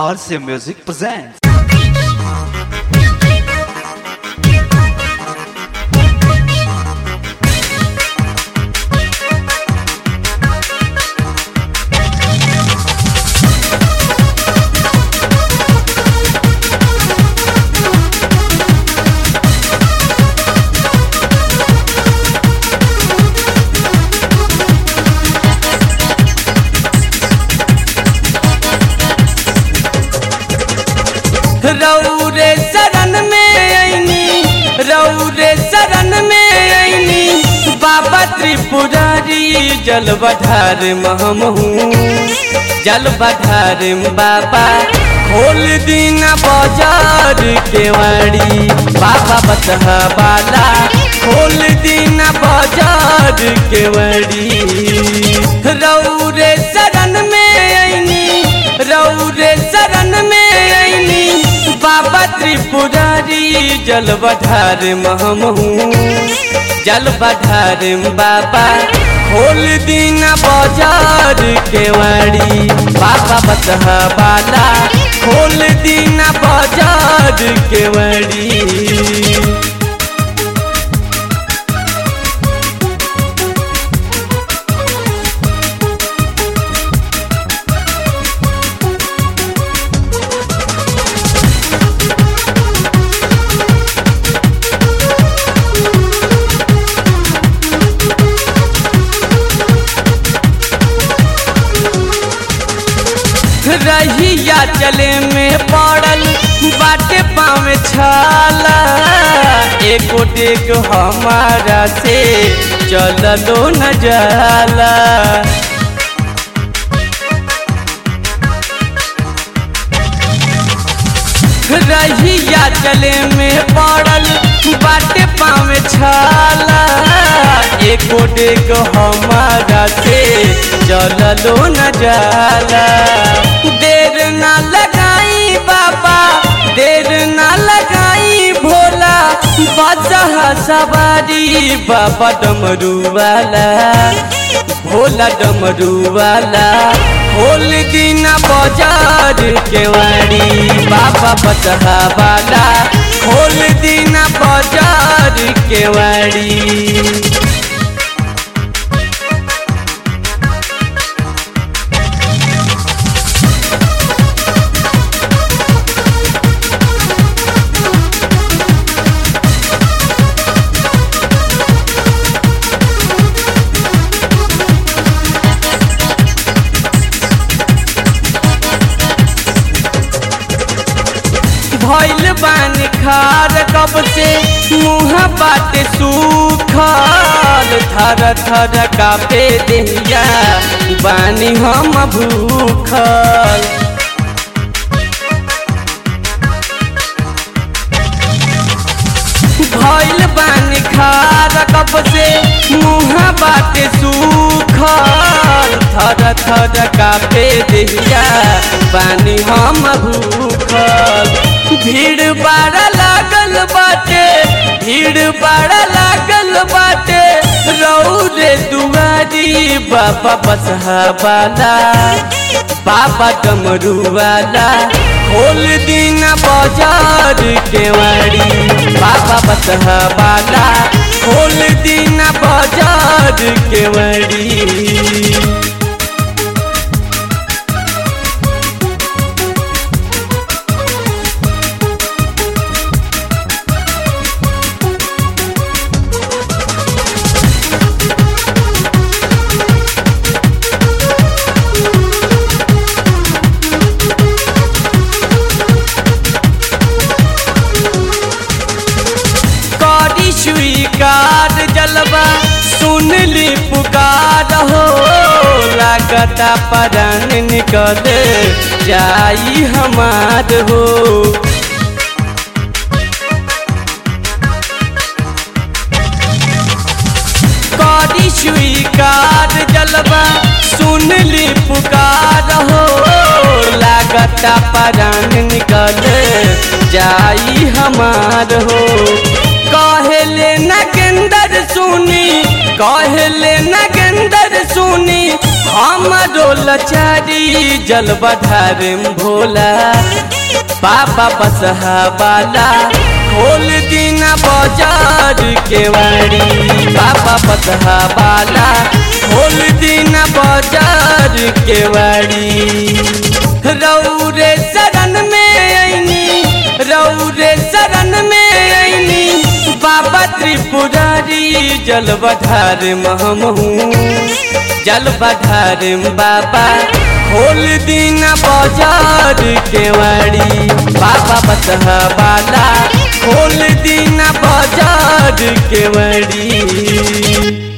RC Music presents. रौरे शरण में ऐनी रौरे शरण में ऐनी बाबा त्रिपुरारी जल बधार महमहू जल बधार बाबा खोल दीना बाजार केवाड़ी बाबा बतहा बाला खोल दीना बाजार केवाड़ी रौरे शरण में ऐनी रौरे शरण में ऐनी बाबा त्रिपुरारी जल बधार महमहू जल बधार बाबा खोल दीना बाजार केवाड़ी बाबा बतहा बाला खोल दीना बाजार केवाड़ी रहिया चले में पड़ल बाटे पाँव छाला एको डेक हमारा से चललो न जाला रहिया चले में पड़ल बाटे पाँव छाला एको डेक हमारा से चललो न जाला देर ना लगाई बाबा देर ना लगाई भोला बचा सवारी बाबा डमरू वाला भोला डमरू वाला खोल दीना बाजार केवाड़ी बाबा बचा वाला खोल दीना बाजार केवाड़ी भइल बान खार कब से मुँह बात सूखल थर थर कापे देहिया बानी हम भूखल भइल बान खार कब से मुँह बात सूखल थर थर कापे देहिया बानी हम भूखल भीड़ बड़ा लागल बाटे भीड़ बड़ा लागल बाटे रौरे दुआरी बाबा बसहा वाला बाबा डमरू वाला खोल दीना बाजार केवाड़ी बाबा बसहा वाला खोल दीना बाजार केवाड़ी करी स्वीकार जलवा सुन ली पुकार हो लागता परान निकल जाई हमार हो करी स्वीकार जलवा सुन ली पुकार हो लागता परान निकल जाई हमार हो कहले नगेंदर सुनी कहले नगेंदर सुनी हमरो लचारी जल बढ़ार भोला बाबा बसहा बाला खोल दीना बाजार के वाड़ी बाबा बसहा बाला खोल दीना बाजार के वाड़ी रौरे शरण में ऐनी रौरे शरण में ऐनी बाबा त्रिपुरारी जल बढ़ार महमहू जल बढ़ार बाबा खोल दीना बाजार के वाड़ी बाबा बसहा बाला खोल दीना बाजार के वाड़ी